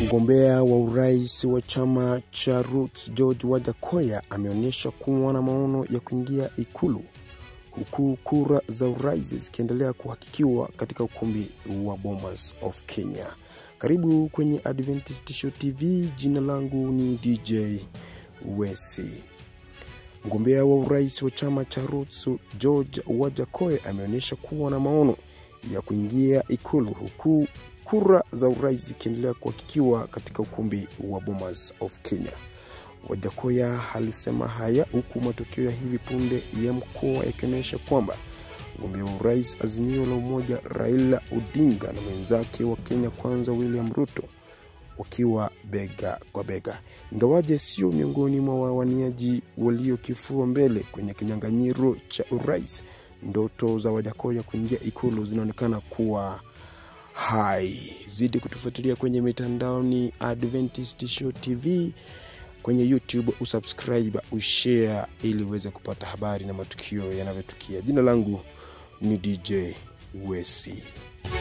Mgombea wa urais wa chama cha Roots George Wajackoya ameonyesha kuwa na maono ya kuingia ikulu huku kura za urais zikiendelea kuhakikiwa katika ukumbi wa Bomas of Kenya. Karibu kwenye Adventist Show TV. Jina langu ni DJ Wesi. Mgombea wa urais wa chama cha Roots George Wajackoya ameonyesha kuwa na maono ya kuingia ikulu huku kura za urais zikiendelea kuhakikiwa katika ukumbi wa Bomas of Kenya. Wajackoya alisema haya huku matokeo ya hivi punde ya mkoa yakionyesha kwamba mgombea wa urais Azimio la Umoja Raila Odinga na mwenzake wa Kenya Kwanza William Ruto wakiwa bega kwa bega, ingawaje sio miongoni mwa wawaniaji waliokifua mbele kwenye kinyang'anyiro cha urais. Ndoto za Wajackoya kuingia ikulu zinaonekana kuwa hai. Zidi kutufuatilia kwenye mitandao ni Adventist Show TV kwenye YouTube, usubscribe, ushare ili uweze kupata habari na matukio yanavyotukia. Jina langu ni DJ Wesi.